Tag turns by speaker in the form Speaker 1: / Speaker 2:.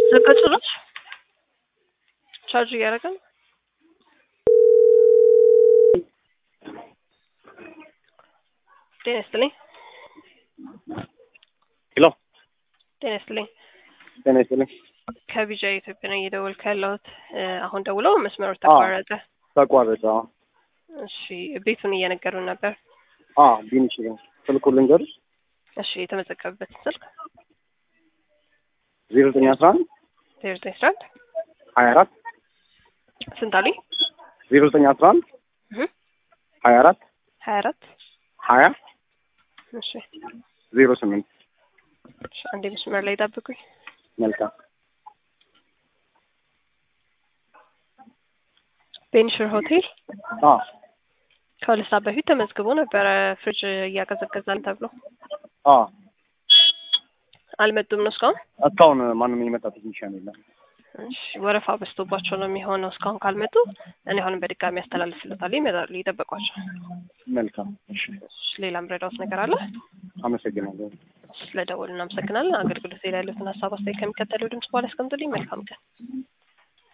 Speaker 1: ዘጋ ጭራሽ ቻርጅ እያደረገ ነው። ጤና ይስጥልኝ።
Speaker 2: ሄሎ
Speaker 1: ጤና ይስጥልኝ።
Speaker 2: ጤና ይስጥልኝ።
Speaker 1: ከቢጃ ኢትዮጵያ ነው እየደወልኩ ያለሁት። አሁን ደውለው መስመሩ ተቋረጠ።
Speaker 2: ተቋረጠ።
Speaker 1: እሺ ቤቱን እየነገሩን ነበር።
Speaker 2: አ ቢንሽ ነው ስልኩ ልንገርሽ
Speaker 1: እሺ የተመዘገበበትን ስልክ
Speaker 2: ዜሮ ዘጠኝ አስራ አንድ
Speaker 1: ዜሮ ዘጠኝ አስራ አንድ
Speaker 2: ሀያ አራት
Speaker 1: ስንት አሉኝ?
Speaker 2: ዜሮ ዘጠኝ አስራ አንድ
Speaker 1: እህ
Speaker 2: ሀያ አራት
Speaker 1: ሀያ አራት
Speaker 2: ሀያ
Speaker 1: እሺ
Speaker 2: ዜሮ ስምንት
Speaker 1: እሺ፣ አንዴ መስመር ላይ ጠብቁኝ።
Speaker 2: መልካም
Speaker 1: ቤንሽር ሆቴል
Speaker 2: አ
Speaker 1: ከሁለት ሰዓት በፊት ተመዝግቦ ነበረ ፍሪጅ እያቀዘቀዛል ተብሎ
Speaker 2: አ
Speaker 1: አልመጡም ነው እስካሁን።
Speaker 2: እስካሁን ማንም የመጣ ቴክኒሻን የለም።
Speaker 1: እሺ ወረፋ በዝቶባቸው ነው የሚሆነው። እስካሁን ካልመጡ እኔ አሁንም በድጋሚ ያስተላልፍለታል። ይመጣሉ፣ ይጠበቋቸው።
Speaker 2: መልካም እሺ፣
Speaker 1: እሺ፣ ሌላ ምረዳውት ነገር አለ?
Speaker 2: አመሰግናለሁ።
Speaker 1: ስለደወሉ እናመሰግናለን። አገልግሎት ላይ ያሉትን ሀሳብ አስተያየት ከሚከተለው ድምጽ በኋላ ያስቀምጡልኝ። መልካም ቀን።